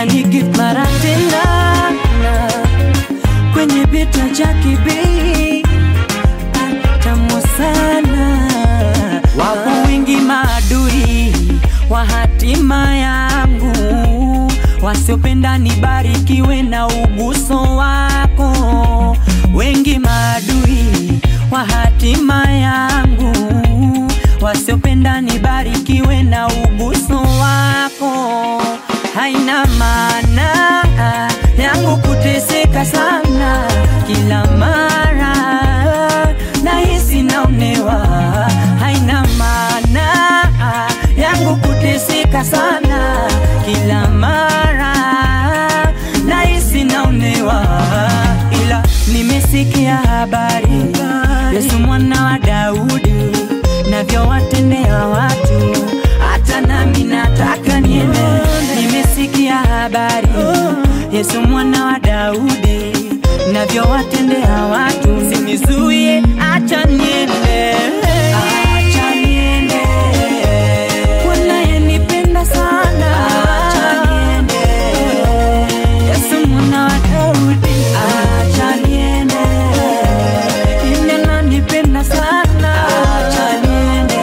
ananigift mara tena kwenye bita cha kibii tamu sana. Wapo wengi maadui wa hatima yangu, wasiopenda nibarikiwe na uguso wako. Wengi maadui wa hatima yangu, wasiopenda nibarikiwe na uguso wako. Haina maana yangu kuteseka sana kila mara nahisi naonewa. Haina maana yangu kuteseka sana kila mara nahisi naonewa, ila nimesikia habari Yesu mwana wa Daudi navyowatendea watu, hata nami nataka niende. Nimesikia habari Yesu mwana wa Daudi navyowatendea watu, sinizuie, acha niende, acha niende. Bwana yanipenda sana, acha niende. Yesu mwana wa Daudi, acha niende. Yeye ananipenda sana, acha niende.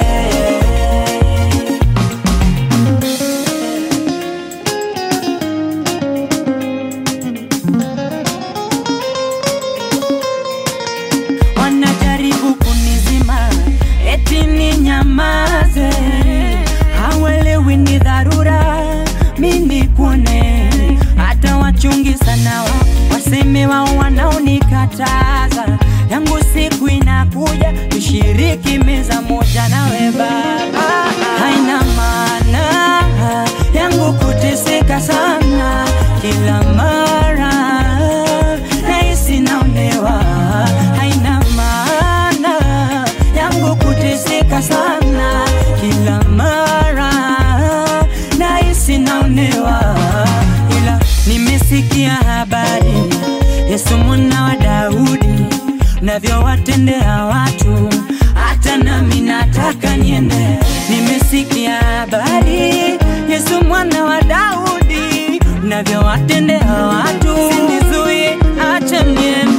wanajaribu kunizima eti ni nyamaze, hawelewi ni dharura mimi kuone, hata wachungi sana wao waseme wao wanaonikataza, yangu siku inakuja tushiriki meza moja nawe Baba, haina maana yangu kuteseka sana kila mara nahisi naonewa, haina maana yangu kuteseka sana kila mara nahisi naonewa, ila nimesikia habari Yesu mwana wa Daudi navyowatendea watu, hata nami nataka niende. Nimesikia habari Yesu mwana wa Daudi navyowatendea watu, sinizuie, acha niende.